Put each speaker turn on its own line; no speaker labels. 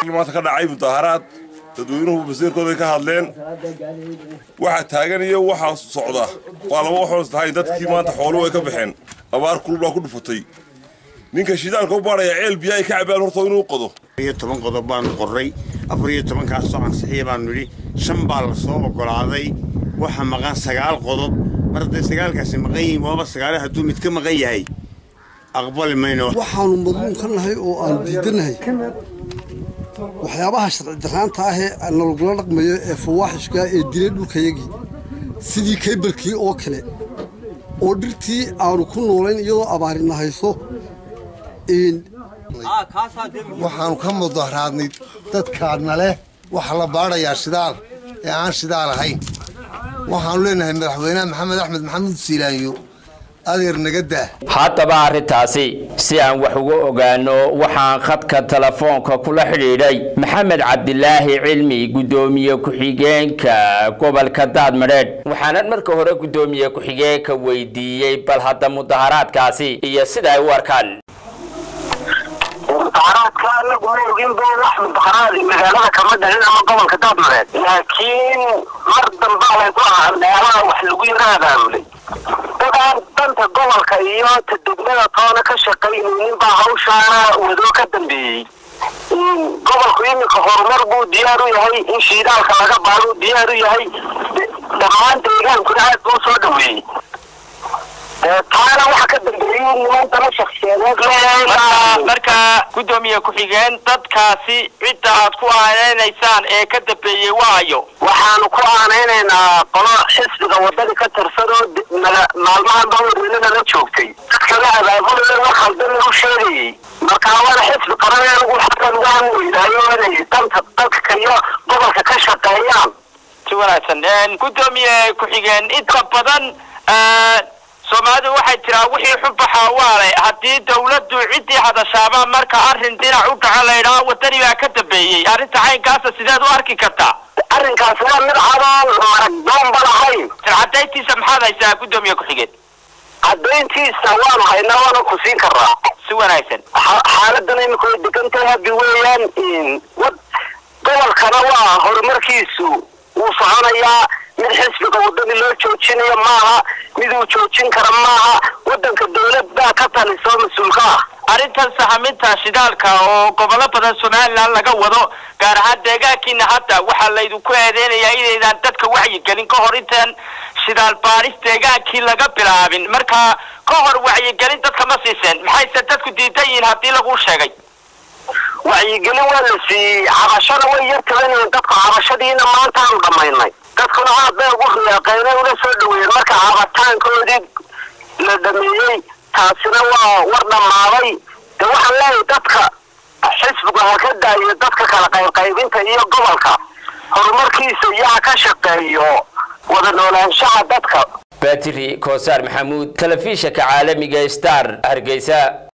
halkan maanta ka dhacay mudaaharaad dadweynuhu basiirkooda ka hadleen waxa taagan iyo waxa socda waa laba waxoos tahay dadkii maanta xooluhu ay ka baxeen abaar kulul baa ku dhufatay ninka shidaalka u baadhaya ceel biyo ay ka cabaan horta inuu qodo
iyo toban qodob baanu qorray afar iyo tobankaasoo ansixiya baanu nidhi shan baa la soo oggolaaday waxa maqan sagaal qodob mar hadday sagaalkaasi maqan yihiin waaba sagaale hadduu mid ka maqan yahay aqbali mayno
waxaanu madluum ka nahay oo aan diidanahay waxyaabaha sharci darraanta ah ee nalagula dhaqmayo ee fawaaxishka ee dilay dhulkayagii sidii kaybalkii oo kale oo dhirtii aanu ku noolayn iyadoo abaarina hayso
waxaanu ka mudaharaadnay dadkaadna leh waxa la baadhayaa shidaal ee aan shidaal ahayn waxaanu leenahay madaxweynaha maxamed axmed maxamuud siilaanyo adeer naga daa
haddaba arrintaasi si aan wax uga ogaano waxaan khadka telefoonka kula xidhiidhay maxamed cabdilaahi cilmi guddoomiye ku-xigeenka gobolka daadmadheedh waxaanan marka hore guddoomiye ku-xigeenka weydiiyey bal hadda mudaharaadkaasi iyo sida ay u arkaan
mudaharaadka anagu ma ogin ba wax mudaharaadi magaalada kama dhalin ama gobolka daadmareed laakiin mar dambaa layku ahaa meelaha wax lagu yara abaabulay dadaan danta gobolka iyo ta degmada toona ka shaqaynaynin baa hawshaana wado ka dambeeyey gobolku iminka horumar buu diyaar u yahay in shiidaalka laga baaduu diyaar u yahay dhammaan deegaankuna aad buu soo dhaweeyey taana waxa ka dambeeyey niman dana shakhsiyadeed
marka guddoomiye ku-xigeen dadkaasi cidda aad ku aaneynaysaan ee ka dambeeyey waayo
waxaanu ku aanaynaynaa qolo xisbiga wadada ka tirsan oo maalmahan bawarweynada la joogtay dadkala abaabulaya wax khaldan lagu sheegayey marka wada xisbi qaran anigu xakan uga hanweynaayo inay danta dadka iyo gobolka ka shaqeeyaan
si wanaagsan guddoomiye ku-xigeen inta badan soomaalidu waxay tiraa wixii xubaxa waale haddii dawladdu ciddii hadashaaba marka arrin dhinac u dhaca laydhaa wadani baa ka dambeeyey arrinta caynkaasa sideed u arki kartaa
arrinkaas waa mid cadaan marag doonba lahayn
caddayntiisa maxaad haysaa guddoomiye ku-xigeen
caddayntiisa waanu haynaa waana ku siin karaa
si wanaagsan
xaaladan imika way degantahay habi weeyaan gobolkana waa horumarkiisu wuu soconayaa mid xisbiga wadani loo joojinayo maaha mid uu joojin kara maaha wadanka dawlad baa ka talisoo mas-uulka ah
arrintan sahaminta shidaalka oo gobollo badan somalilan laga wado gaar ahaan deegaankiina hadda waxaa laydinku eedeynayaa inaydaan dadka wacyigelin ka hor intaan shidaal baaris deegaankii laga bilaabin marka ka hor wacyigelin dadka ma siiseen maxayse dadku diidan yihiin haddii laguu sheegay
wacyigelin waa la siiyey cabashada way yar tabanyihiin dadka cabashadiina maantaanu dhammaynay dadkuna aad bay ugu riyaaqeene ula soo dhaweeyeen marka cabataankoodii la dhameeyey taasina waa war dhammaaday de waxaan leeyahay dadka xisbigu ha ka daayo dadka kala qaybqaybinta iyo gobolka horumarkiisa iyo ha ka shaqeeyo wada noolaanshaha dadka
batri koosaar maxamuud telefishanka caalamiga star hargeysa